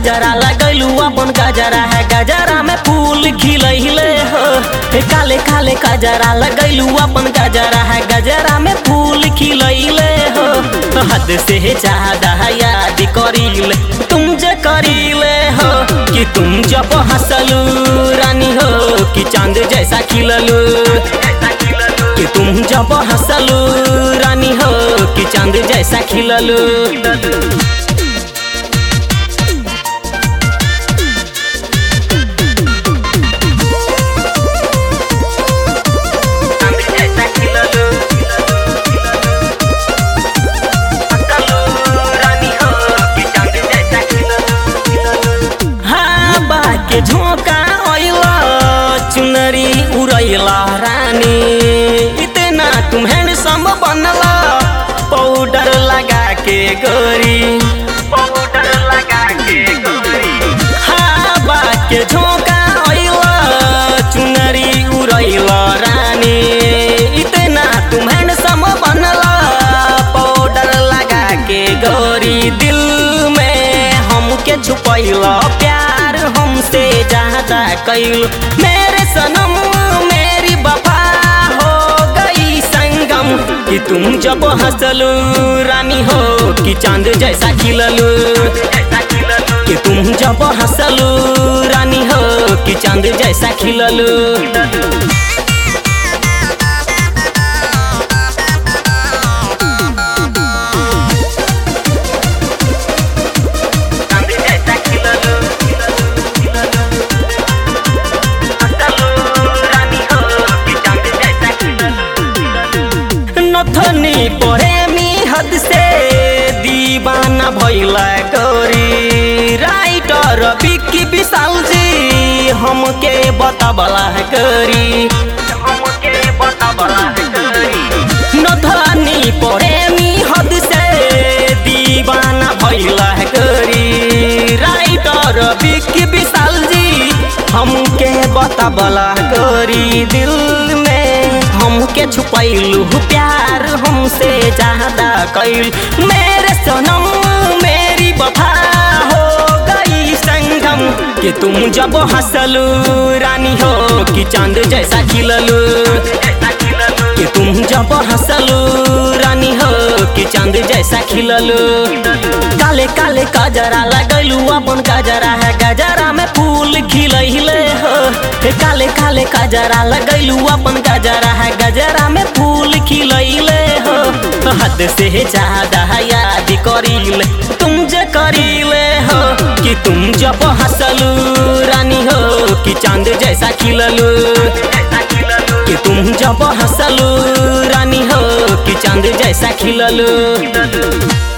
काजरा लगैलू अपन गजरा है गजरा में फूल खिलैले हो हे काले काले काजरा लगैलू अपन गजरा है गजरा में फूल खिलैले हो तो हद से ज्यादा याद करीले तुम जे करीले हो कि तुम जब हंसलू रानी हो कि चांद जैसा खिललू कि तुम जब हंसलू रानी हो कि चांद जैसा खिललू हाँ बाके झोंका ओइला चुनरी उड़ैला रानी इतना तुम हैंडसम बनला पाउडर लगा के गोरी पाउडर लगा के गोरी हाँ बाके झोंका ओइला चुनरी उड़ैला रानी इतना तुम हैंडसम बनला पाउडर लगा के गोरी दिल में हमके छुपैला प्यार हमसे ज्यादा कैल मेरे सनम मेरी वफा हो गई संगम कि तुम जब हंसलू रानी हो कि चांद जैसा खिललू कि तुम जब हंसलू रानी हो कि चांद जैसा खिललू नथनी प्रेमी हद से दीवाना भैला गोरी राइटर बिक्की विशाल जी हमके बताबला है गोरी हमके बताबला है गोरी नथनी प्रेमी हद से दीवाना भैला है गोरी राइटर बिक्की विशाल जी हमके बताबला गोरी दिल में हमके छुपैलू प्यार हमसे ज्यादा कैल मेरे सनम मेरी वफा हो गई संगम कि तुम जब हंसलू रानी हो कि चांद जैसा खिललू कि तुम जब हंसलू रानी हो कि चांद जैसा खिललू काले काले काजरा लगैलू अपन काजरा है गजरा में फूल खिलैले हो हे काले काले काजरा लगैलू अपन गजरा है गजरा में फूल खिलैले हो तो हद से ज्यादा याद करीले तुम जे करीले हो कि तुम जब हंसलू रानी हो कि चांद जैसा खिललू कि तुम जब हंसलू रानी हो कि चांद जैसा खिललू